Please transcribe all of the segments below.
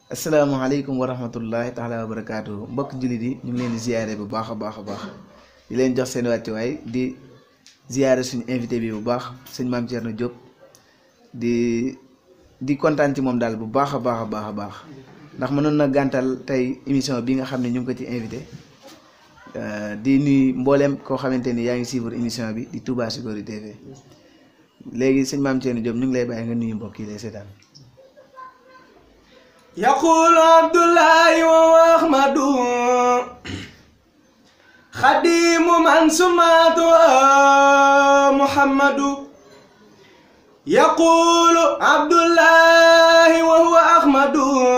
asalaamaaleykum wa rahmatullahi taala wa barakaatu mbokk jullit yi ñu ngi leen di ziyaare bu baax a baax a baax di leen jox seen wàccuwaay di ziyaare suñu invité bi bu baax sëñ maam Thierno Diop di di kontaan ci moom daal bu baax a baax a baax a baax ndax mënoon na gàntal tey émission bi nga xam ne ñu ngi ko ci invité di nuy mbooleem koo xamante ni yaa ngi suivre émission bi di Touba Chicory TV léegi sëñ maam Thierno Diop ñu ngi lay bàyyi nga nuyu mbokk yi lay seetaan. يقول عبد الله وأحمد خديم من سماته محمد يقول عبد الله وهو أحمد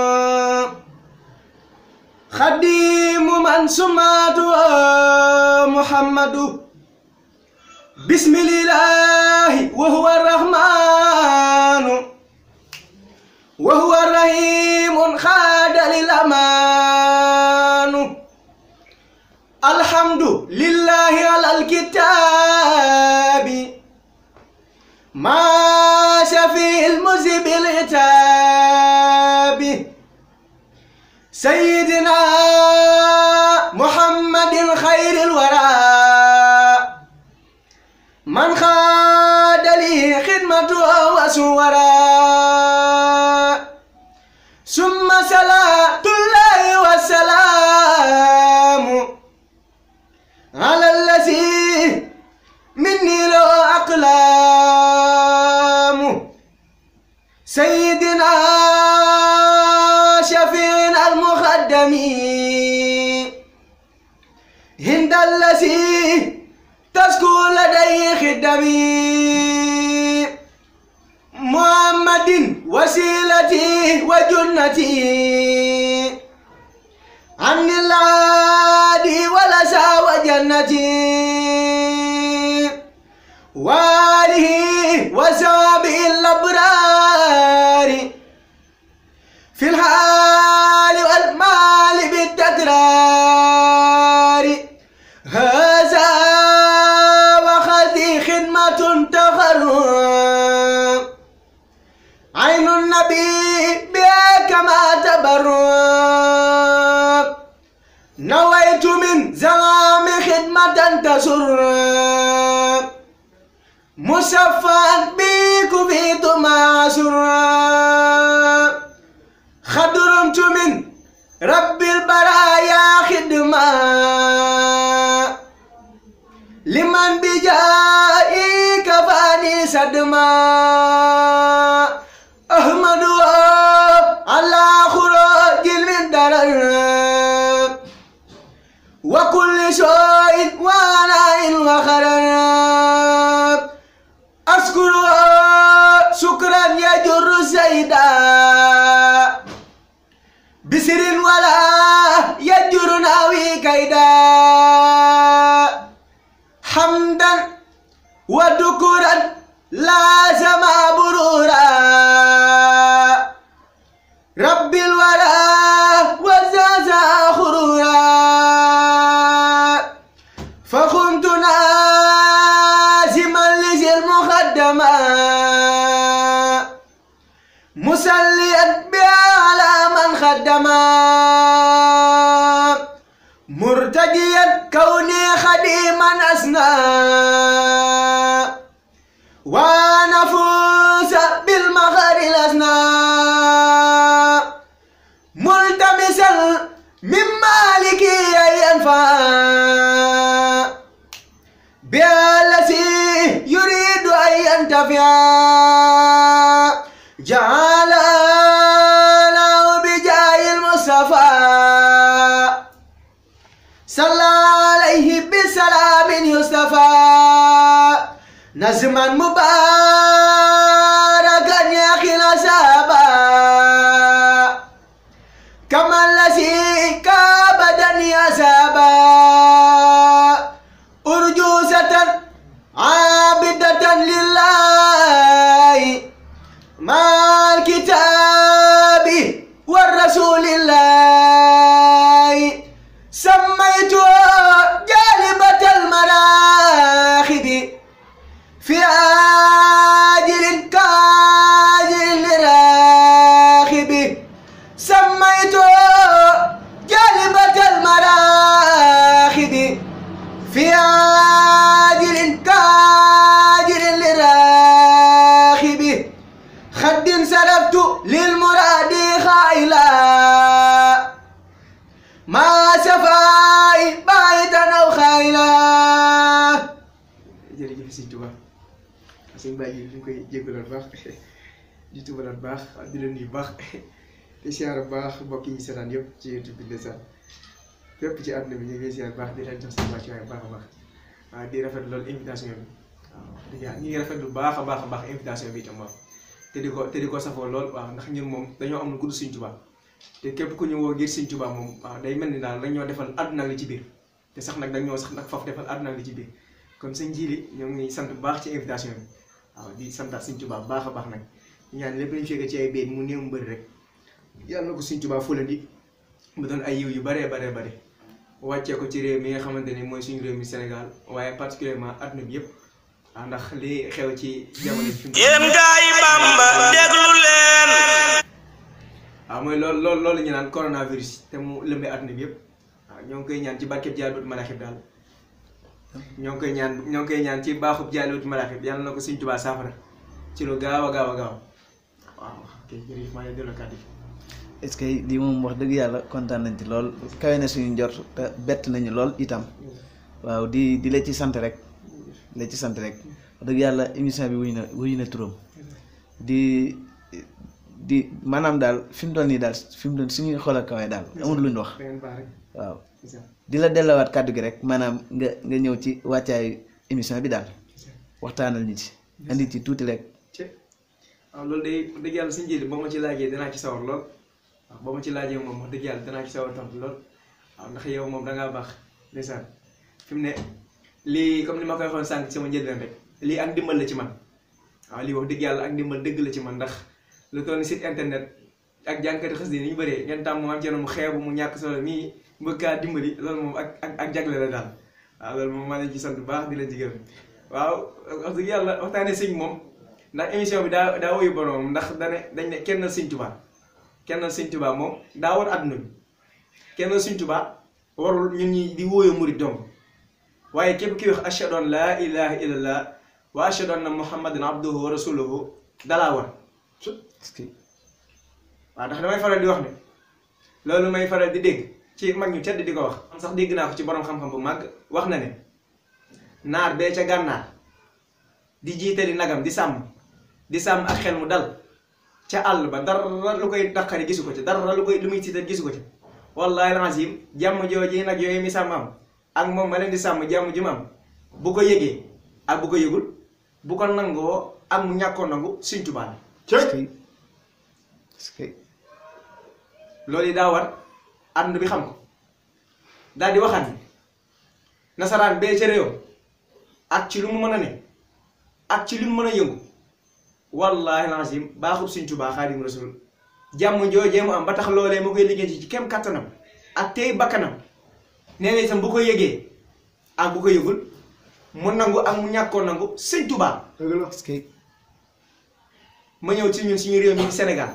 خديم من سماته محمد بسم الله وهو الرحمن وهو الرحيم خاد للأمان الحمد لله على الكتاب ما شفي المذهب العتاب سيدنا محمد خير الورى من خاد لي خدمته وسورا ثم صلاة الله والسلام على الذي مني له أقلام سيدنا شفينا المخدم هند الذي تسكو لديه خدمي محمد وسيلتي وجنتي عن العادي ولسى وجنتي واله وسابه الابرار في الحال والمال بالتكرار هذا وخذي خدمة تخرج عين النبي بها كما تبرك نويت من زمام خدمة تسر مشفى بك في ما سر خدرمت من رب البرايا خدمة لمن بجائي كفاني صدما أحمد على خروج من درر وكل شيء وانا وخرر أشكر شكرا يجر زيدا بسر ولا يجر ناوي كيدا حمدا وذكرا لازم برورا رب الورى وزازا خرورا فكنت نازما لذي المخدمة مسليا بها على من خدما مرتجيا كوني خديما أسنى ونفوز بالمغر الأسنى ملتمسا من مالك ينفع بالذي يريد أن ينتفع جعل له بجاه المصطفى صلى عليه بسلام يصطفى نزما مباركا يا خلا سابا كما الذي كابدني أسابا أرجوزة عابدة لله مع الكتاب والرسول الله سميته جالبة المراخد في سميت جالبة المراخد في عاجل كاجل للراخب خد سلبت للمراد خائلا ما سفاي بايتا أو خائلا jërëjëf sëñ Tuba sëñ Baye ji ñu koy jéggaloon baax di tubalaat baax di leen nuyu baax di siyaar baax mbokk yi seetaan yëpp ci YouTube bi ndeysaan fépp ci àdduna bi ñu ngi siyaar baax di leen jox seen wàccuwaay baax a baax waaw di rafet loolu invitation bi waaw dëgg yàlla ñu ngi rafet lu baax a baax a baax invitation bi itam waaw te di ko te di ko safoo lool waaw ndax ñun moom dañoo am lu gudd sëñ Tuba te képp ku ñu woo ngir sëñ Tuba moom waaw day mel ni daal dañ ñoo defal àdduna li ci biir te sax nag dañ ñoo sax nag faf defal àdduna li ci biir kon sëñ Jili ñoo ngi sant bu baax ci invitation bi waaw di santaat sëñ Tuba baax a baax nag ñaan lépp lañu fekk ci ay béy mu néew mu bëri rek yàlla na ko sëñ Tuba fulandi mu doon ay yiw yu baree baree bare wàccee ko ci réew mi nga xamante ni mooy suñu réew mi Sénégal waaye particulièrement adduna bi yëpp ah ndax li xew ci jamono bi fi mu yéen gaa yi Bamba déglu leen waaw mooy loolu loolu loolu ñu naan coronavirus te mu lëmbee adduna bi yëpp waaw ñoo ngi koy ñaan ci barkeb Jaalibatul Maraaxib daal ñoo ngi koy ñaan ñoo ngi koy ñaan ci baaxub Jaalibatul Maraaxib yàlla na ko sëñ Tuba saafara ci lu gaaw a gaaw a gaaw waaw ok jërëjëf maa ngi delloo kàddu gi. est-ce que lii moom wax dëgg yàlla kontaan nañ ci lool kawe na suñu njort te bett nañu lool itam waaw di di la ci sant rek di la ci sant rek wax dëgg yàlla émission bi wuyu na wuyu na turam di di maanaam daal fi mu toll nii daal fi mu toll suñuy xool ak kawe daal amul lu ñu wax da ngeen baax rek. waaw incha di la dellowaat kàddu gi rek maanaam nga nga ñëw ci wàccaayu émission bi daal waxtaanal ñu ci andi ci tuuti rek ci waaw loolu day dëgg yàlla suñu jëli boo ma ci laajee danaa ci sawar lool waaw boo ma ci laajee moom wax dëgg yàlla danaa ci sawar tontu lool waaw ndax yow moom dangaa baax ndeysaan fi mu ne lii comme ni ma koy waxoon sànq ci sama njëlbeen rek lii ak ndimbal la ci man waaw lii wax dëgg yàlla ak ndimbal dëgg la ci man ndax lu toll ni site internet ak jànkati xës di ni ñu bëree ngeen tàmm mu am ci mu xeebu mu ñàkk solo mii mbëkkaa dimbali loolu moom ak ak ak jagle la daal waaw loolu moom maa leen ci sant bu baax di la jigéen waaw wax dëgg yàlla waxtaanee sëñ moom ndax émission bi daa daa woyu borom ndax dane dañ ne kenn sëñ Tuubaa kenn sëñ Tuubaa moom daa war àdduna bi kenn sëñ Tuubaa warul ñun ñi di wóoyo murit dong waaye képp ki wax ashhadu an laa ilaha illallah wa ashhadu anna muhammadan abduhu wa rasuluhu dalaa war est-ce que waaw ndax damay faral di wax ne loolu may faral di dégg ci mag ñu tedd di ko wax man sax dégg naa ko ci borom xam-xam bu màgg wax na ne naar bee ca gànnaar di jiitali nagam di sàmm di sàmm ak xel mu dal ca àll ba dara lu koy daqari gisu ko ci dara lu koy lu muy tiital gisu ko ci wallahi alazim jàmm jooji nag yooyu mi sàmm am ak moom ma leen di sàmm jàmm ji mu am bu ko yëgee ak bu ko yëgul bu ko nangoo ak mu ñàkkoo nangu Sëñ Tuubaa la est-ce que est-ce que loolu yi daa war àdduna bi xam ko daal di waxaat ni nasaraan bee ca réew ak ci lu mu mën a ne ak ci lu mu mën a yëngu wallaahi lazim baaxul Sëñ Tuubaa Xaadimu Rasuul jàmm joojee mu am ba tax loolee mu koy liggéey ci kem kattanam ak tey bakkanam nee na itam bu ko yëgee ak bu ko yëgul mu nangu ak mu ñàkkoo nangu Sëñ Tuubaa est-ce que ma ñëw ci ñun suñu réew mi Sénégal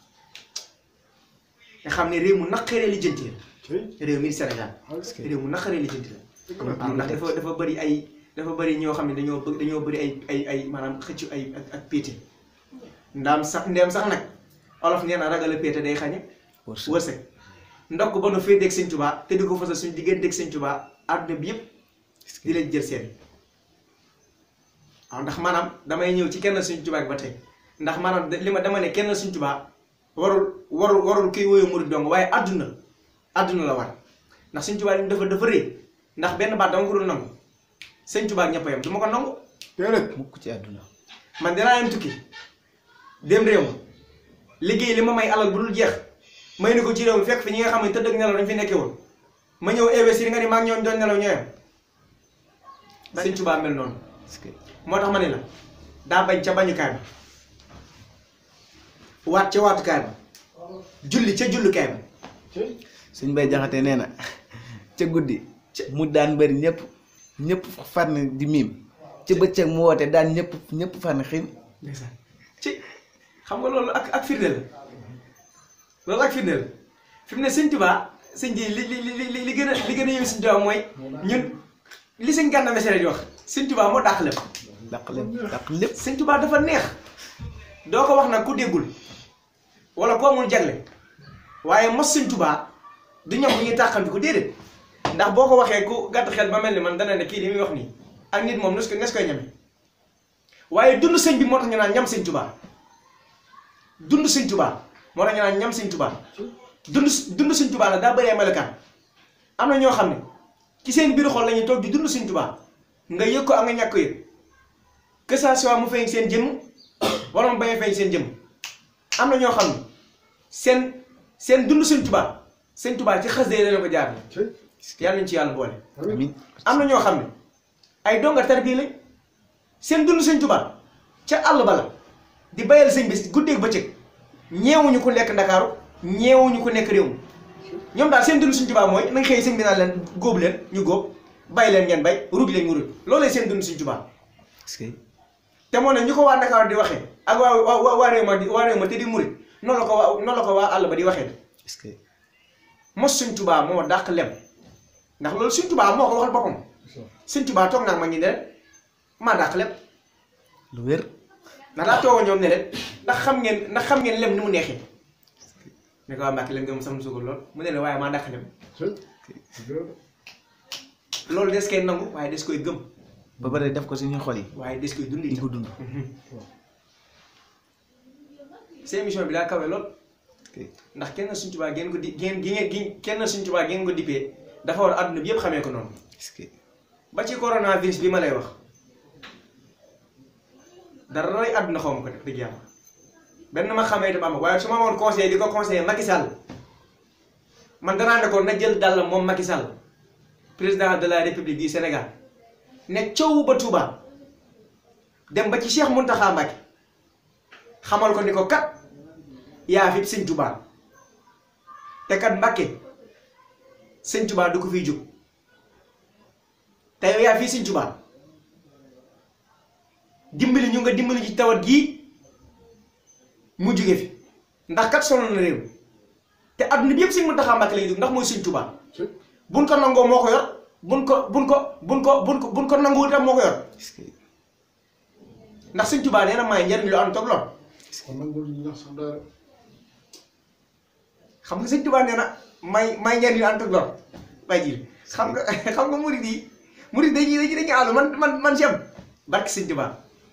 nga xam ne réew mu naqaree lijjanti la réew mi Sénégal est-ce que réew mu naqaree lijjanti la waaw ndax dafa dafa bëri ay dafa bëri ñoo xam ne dañoo bëgg dañoo bëri ay ay ay maanaam xëccu ay ak ak péete ndaam sax ndeem sax nag olof nee na ragal a péete day xañe wërsëg wërsëg ndokk ba nu féeteeg Sëñ Tuubaa te di ko fasal suñu digganteeg Sëñ Tuubaa àdduna bi yëpp di leen jël seen waaw ndax maanaam damay ñëw ci kenn Sëñ Tuubaa ba tey ndax maanaam li ma dama ne kenn Sëñ Tuubaa warul warul warul kuy woyo murid dong waaye àdduna àdduna la war ndax Sëñ Tuubaa li dafa dafa rëy ndax benn baat dama ko dul nangu Sëñ Tuubaa ak ñëpp a yem du ma ko nangu mukk ci àdduna man dinaa yem tukki dem réew ma liggéey li ma may alal bu dul jeex may ni ko ci réew mi fekk fi ñi nga xam ne tëdd ak nelaw dañ fi nekkee woon ma ñëw investir nga ni maa ngi ñoom doon nelaw ñoo yem Sëñ Tuubaa mel noonu est-ce que moo tax ma ne la daa bañ ca bañukaay ba waat ca waatukaay ba julli ca jullukaay ba suñ bay jaxate nee na ca guddi mu daan bëri ñëpp ñëpp fànn di miim ca bëccëg mu woote daan ñëpp ñëpp fànn xiin ndeysaan ci xam nga loolu ak ak firnde la loolu ak firnde la fi mu ne sëñ Tuubaa sëñ ji li li li li li gën a li gën a yëngu sëñ Tuubaa mooy ñun li sëñ Gana Messere di wax sëñ Tuubaa moo dàq lépp dàq lépp dàq lépp sëñ Tuubaa dafa neex doo ko wax nag ku déggul wala ku amul jagle waaye mos sëñ Tuubaa du ñoom bu ñuy tàqanti ko déedéet ndax boo ko waxee ku gàtt xel ba mel ni man dana ne kii li muy wax nii ak nit moom nes ko nes koy ñame waaye dund sëñ bi moo tax ñu naan ñam sëñ Tuubaa dund sëñ Tuubaa moo tax ñu naan ñam sëñ Tuubaa dund dund sëñ Tuubaa la daa bëree melokaan am na ñoo xam ne ci seen biir xol la ñuy toog di dund sëñ Tuubaa nga yëg ko ak nga ñàkk ko yëg que ça soit mu feeñ seen jëmm wala mu bañ a feeñ seen jëmm am na ñoo xam ne seen seen dund sëñ Tuubaa sëñ Tuubaa ci xas dee leen ko jaar yàlla nañ ci yàlla boole amiin am na ñoo xam ne ay donga tarbiya lañ seen dund sëñ Tuubaa ca àll ba la di bayal sëñ bi guddeeg bëccëg ñeewuñu ku nekk Ndakaaru ñeewuñu ku nekk réew mi ñoom daal seen dund sëñ Tuubaa mooy nañ xëy sëñ bi naan leen góob leen ñu góob bay leen ngeen bay ruuj leen mu ruuj loolu seen dund sëñ Tuubaa est-ce que te moo ne ñu ko waa Ndakaaru di waxee ak waa waa waa réew ma di waa réew ma te di murit noonu la ko waa noonu la ko waa àll ba di waxee est-ce que mos sëñ Tuubaa moo dàq lem ndax loolu sëñ Tuubaa moo ko waxal boppam sëñ Tuubaa toog naa ma ñu ne leen maa dàq lem lu wér ndax daa toogoo ñoom ne leen ndax xam ngeen ndax xam ngeen lem ni mu neexee ne ko waa Mbàkke lem nga mu sam suukar lool mu ne leen waaye maa dàq lem loolu des koy nangu waaye des koy gëm ba pare def ko suñu xol yi waaye des koy dund di ko itam dund seen émission bi daa kawe lool ok ndax kenn suñ Tuubaa ngeen ko di ngeen gi ngeen gi kenn suñ Tuubaa ngeen ko dippee dafa war àdduna bi yëpp xamee ko noonu est-ce que ba ci coronavirus bi ma lay wax dara roy àdduna xaw ma ko def dëgg yàlla benn ma xamee itam am waaye su ma woon conseil di ko conseillé Macky Sall man danaa ne ko na jël dàllam moom Macky Sall président de la République du Sénégal ne coow ba Touba dem ba ci Cheikh Mountakha Mbacké xamal ko ni ko kat yaa fi sëñ Touba te kat Mbacké sëñ Touba du ko fiy jóg te yow yaa fii sëñ Touba dimbali ñu nga dimbali ci tawat gii mu jóge fi ndax kat sonal na réew te adduna bi yëpp sëñ Mountakha Mbacké lay dugg ndax mooy sëñ Touba buñ ko nangoo moo ko yor buñ ko buñ ko buñ ko buñ ko buñ ko nanguwul itam moo ko yor est-ce que ndax sëñ Touba nee na may njariñ lu am toog lool kon nag loolu ñu wax sax dara xam nga sëñ Touba nee na may may njariñ lu am toog lool bay ji xam nga xam nga murid yi murid dañuy dañuy dañuy àllu man man man si am barke sëñ Touba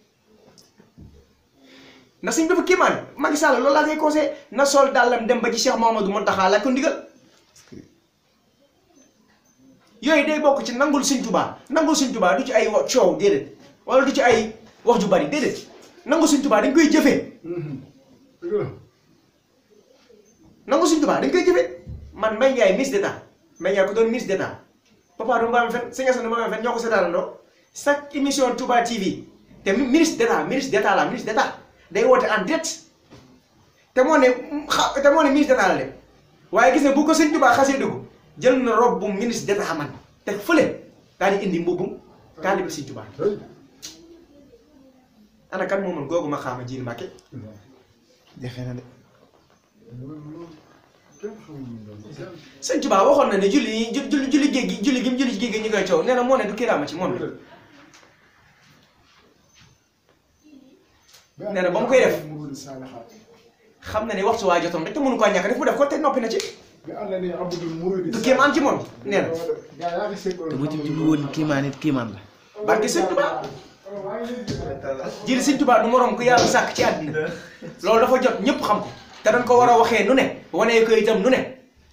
ndax sëñ dafa kéemaan Macky Sall loolu laa koy conseillé na sol dàllam dem ba ci Cheikh Mouhamadou Mountakha laaj ko ndigal yooyu day bokk ci nangul sëñ Touba nangul sëñ Touba du ci ay wa- coow déedéet wala du ci ay wax ju bari déedéet nangul sëñ Touba dañ koy jëfee dëgg la nangu suñ tubaa dañ koy jëfee man Mbaye Ndiaye ministre d'état Mbaye Ndiaye ko doon ministre d'état papa du mbaam fen sëñ Assane du mbaam fen ñoo ko seetaanandoo chaque émission Touba TV te mi- ministre d'état ministre d'état la ministre d'état day woote en direct te moo ne xa te moo ne ministre d'état la de waaye gis ne bu ko sëñ Touba xasee dugg jël na robe bu ministre d'état man te fële daal di indi mbubbum taalibe sëñ Touba tey ana kan moo mën googu ma xaama jiir Mbàkke jafe na de kenn xamul ñu doon sëñ Touba waxoon na ne julli yi ju- julli julli géej gi julli gi mu julli ci géej gi ñu koy coow nee na moo ne du kiraama ci moom la nee na ba mu koy def Murid Saalihaat xam na ne waxtu waa jotoon rek te mënu koo ñàkk def mu def ko te noppi na ci bi ànd ni abdul murid du kéemaan ci moom nee na gaa yaa ngi seetlu te bu ci jublu woon kiimaan it kiimaan la barke sëñ Touba jëli sëñ Touba du moroom ku yàlla sàkk ci àddina loolu dafa jot ñëpp xam ko te dañ ko war a waxee nu ne wanee ko itam nu ne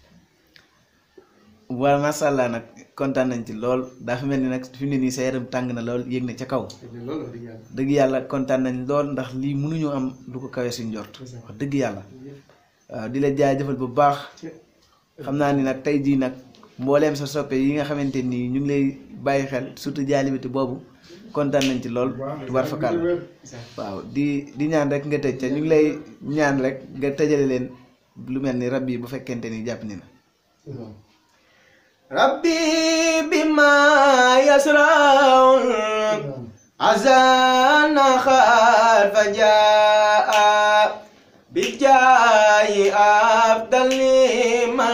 waaw macha allah nag kontaan nañ ci lool daa fi mel ni nag fi mu ne nii sa yaram tàng na lool yéeg na ca kaw loolu dëgg yàlla dëgg yàlla kontaan nañ lool ndax lii mënuñoo am lu ko kawee suñ jort wax dëgg yàlla waaw di la jaajëfal bu baax xam naa ni nag tey jii nag mbooleem sa soppe yi nga xamante nii ñu ngi lay bàyyi xel surtout jaalibiti boobu kontaan nañ ci lool tubaar fakal waaw di di ñaan rek nga tëj ca ñu ngi lay ñaan rek nga tëjale leen lu mel ni rab yi bu fekkente ni jàpp ni na rabbi bima yasraun azana xaar fa jaa bi jaay أفضل من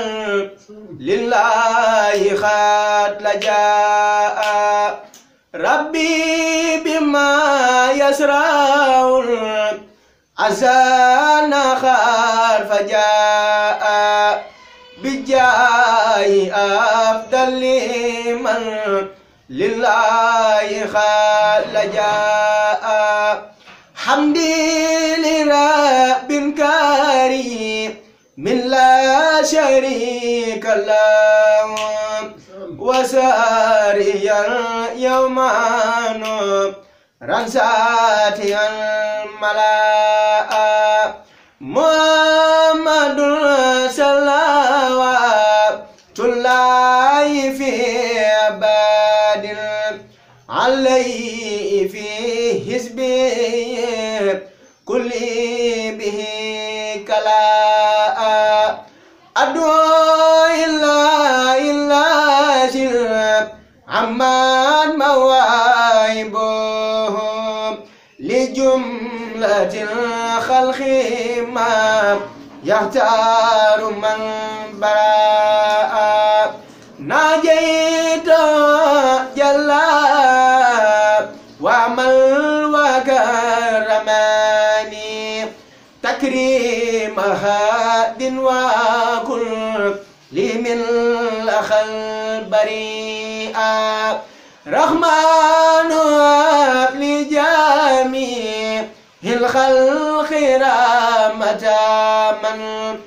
لله خات لجاء ربي بما يسرع أزان خار فجاء بجاي أفضل من لله خات لجاء حمدي لرب كريم من لا شريك له وساريا يوما رنساتي الملاء محمد صلوات الله في عباد عليه في حزبه كل به كلاء أدعو إلا إلا سر عمان مواهبهم لجملة الخلق ما يختار من براء ناجيت جلا وعمل وكرماني تكريم هاد وكل لمن الأخل بريئا رحمن لجميع الخلق رحمة من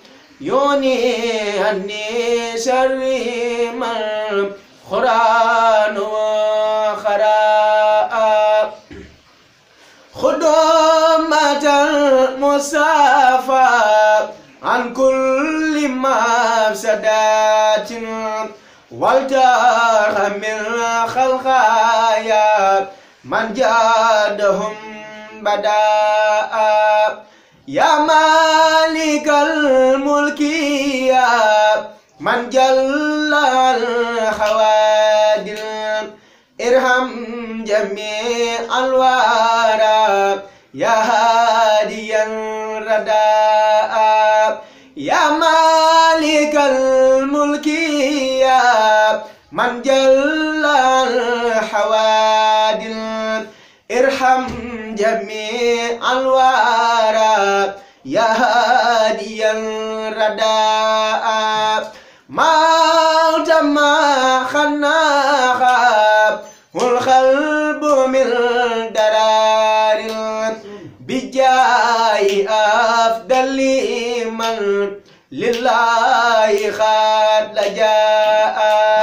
يوني أني شر من قرآن وخراء خدمة المصطفى عن كل مفسدات والتر من خلقايا من جادهم بداء يا مالك الملك يا من جل الخوادل ارحم جميع الورى يا هادي الرداء يا مالك الملك يا من جل الحوادل ارحم جميع الورى يا هادي الرداء ما تم خناخا والقلب من درار بجاي أفضل من لله خاد لجاء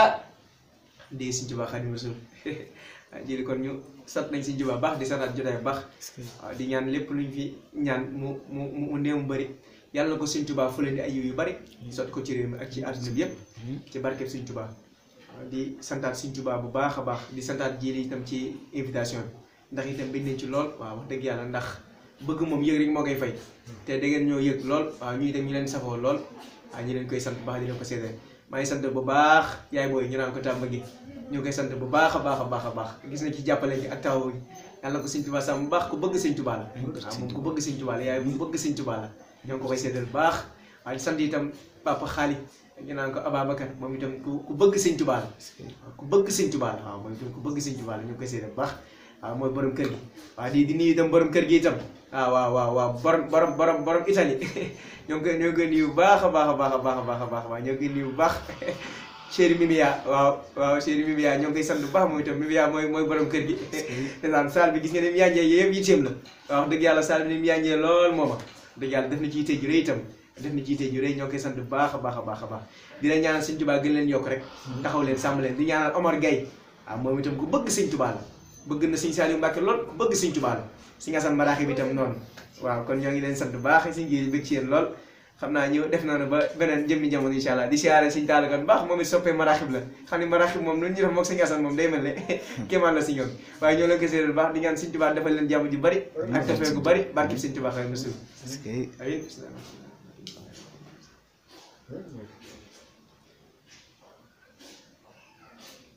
di Sëñ Tuubaa Xaadimu Rasuul jëli kon ñu sant nañ Sëñ Tuubaa baax di santaat jotaay bu baax waaw di ñaan lépp luñ fi ñaan mu mu mu néew mu bëri yàlla na ko Sëñ Tuubaa fu leen di ay yiw yu bëri sot ko ci réew mi ak ci àdduna bi yëpp ci barkeb Sëñ Tuubaa waaw di santaat Sëñ Tuubaa bu baax a baax di santaat jëli itam ci invitation bi ndax itam biñ nañ ci lool waaw wax dëgg yàlla ndax bëgg moom yëg rek moo koy fay te da ngeen ñoo yëg lool waaw ñu itam ñu leen safoo lool waaw ñu leen koy sant bu baax di leen ko seedeel maa ngi sant bu baax yaay booy ñu naan ko tàmba gi ñu koy sant bu baax a baax a baax a baax gis na ci jàppale gi ak taw gi yàlla na ko Sëñ Tuubaa sàmm bu baax ku bëgg Sëñ Tuubaa la waaw moom ku bëgg Sëñ Tuubaa la yaay bu bëgg Sëñ Tuubaa la ñoo ngi ko koy seedeel bu baax waaye sant itam papa xaali ñu naan ko Ababacar moom itam ku ku bëgg Sëñ Tuubaa la ku bëgg Sëñ Tuubaa la waaw moom itam ku bëgg Sëñ Tuubaa la ñu ngi koy seedeel bu baax waaw mooy borom kër gi waaw di di nuyu itam borom kër gi itam waaw waaw waaw waaw borom borom borom borom Italie ñoo ngi koy ñoo ngi koy nuyu bu baax a baax a baax a baax a baax a baax waaw ñoo ngi koy nuyu bu baax chéri Mimia waaw waaw chéri Mimia ñoo ngi koy sant bu baax moom itam Mimia mooy mooy borom kër gi ndeysaan saal bi gis nga ni mu yànjee yëpp yitteem la waaw wax dëgg yàlla saal bi ni mu yànjee lool mooma dëgg yàlla def na ci yitte ju rëy itam def na ci yitte ju rëy ñoo ngi koy sant bu baax a baax a baax a baax di leen ñaanal Sëñ Tuubaa gën leen yokk rek taxaw leen sàmm leen di ñaanal Omar Gueye waaw moom itam ku bëgg Sëñ Tuubaa la bëgg na Sëñ Saliou Mbacke lool ku bëgg Sëñ Tuubaa la Sëñ Asan Maraaxi bi itam noonu waaw kon ñoo ngi leen sant bu baax Sëñ ji bëgg ci yéen lool xam naa ñëw def noonu ba beneen jëmmi jamono incha allah di siyaare Sëñ Taala Kan baax moom it soppee maraaxib la xam ne maraaxib moom lu ñu def moom Sëñ Asan moom day mel ne kéemaan la si ñoom waaye ñoo leen ko séeréer baax di ñaan Sëñ Tuubaa defal leen jàmm ju bari ak tefee gu bari barkib Sëñ Tuubaa xëy na suuf amin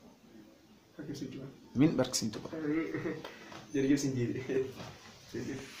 barkib Sëñ Tuubaa min barke Sëñ Tuubaa jërëjëf Sëñ Jiili